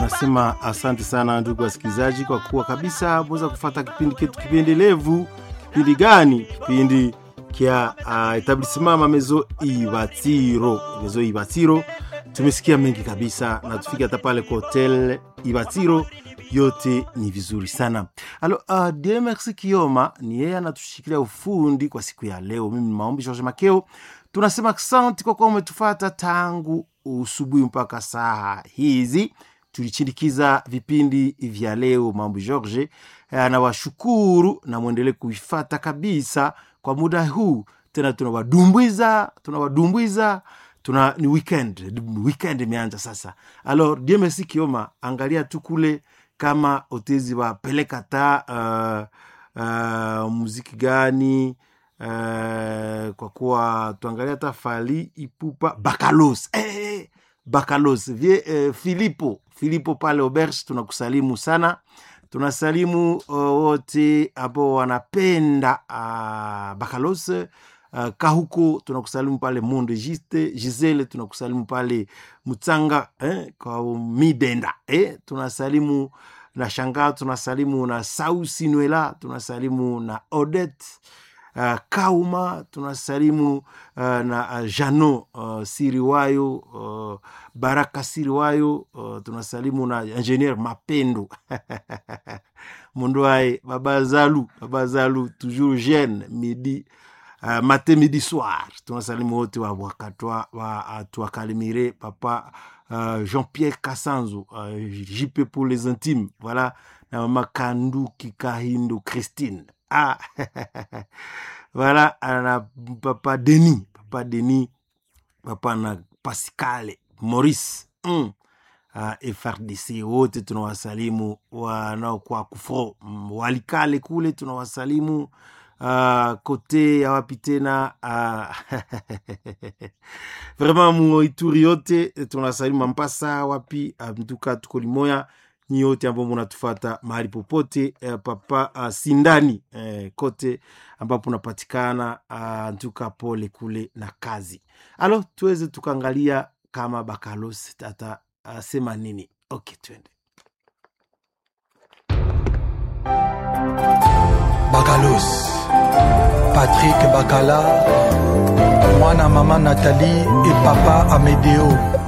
tunasema asante sana ndugu wasikilizaji, kwa kuwa kabisa mweza kufata kipindi ketu kipendelevu. Kipindi gani? Kipindi kya uh, etablissement mamezo Ibatiro, mezo Ibatiro. Tumesikia mengi kabisa na tufika hata pale kwa hotel Ibatiro, yote ni vizuri sana. Alo, uh, Dieu merci Kioma ni yeye anatushikilia ufundi kwa siku ya leo. Mimi ni Maombi George Makeo, tunasema asante kwa kuwa umetufata tangu usubuhi mpaka saa hizi tulichindikiza vipindi vya leo mambo George anawashukuru na mwendelee kuifata kabisa kwa muda huu tena tunawadumbwiza tunawadumbwiza tuna ni weekend weekend imeanza sasa alors Dieu merci Kioma angalia tu kule kama otezi wapeleka ta uh, uh, muziki gani uh, kwa kuwa tuangalia hata fali ipupa bakalos hey, bakalos vie eh, filipo filipo pale auberge tunakusalimu sana tunasalimu uh, wote ambao wanapenda uh, bakalos uh, kahuko tunakusalimu pale monde giste gisele tunakusalimu pale mutsanga eh, kwa midenda eh, tunasalimu na shangaa tunasalimu na sausi nwela tunasalimu na odette uh, kauma tunasalimu uh, na uh, jano uh, siriwayo uh, baraka siriwayo uh, tunasalimu na ingenieur mapendo munduaye baba zalu baba zalu toujours jeune midi uh, mate midi soir tunasalimu wote wa wakatwa wa uh, tuakalimire papa uh, jean-pierre kasanzo uh, jp pour les intimes voilà na mama kanduki kahindo christine ah voilà na papa denis papa denis papa na pascale maurice mm. uh, frdc wote tunawasalimu wanaokuwa kufro mm, walikale kule tunawasalimu uh, kote ya wapi tena uh, vraiment muituri yote tunawasalimu mampasa wapi uh, mtuka tuko limoya nyi yote ambao munatufata mahali popote eh, papa uh, sindani eh, kote ambapo unapatikana uh, ntuka pole kule na kazi alo tuweze tukaangalia kama bakalos tata uh, sema nini ok twende bakalos patrik bakala mwana mama nathalie e papa amedeo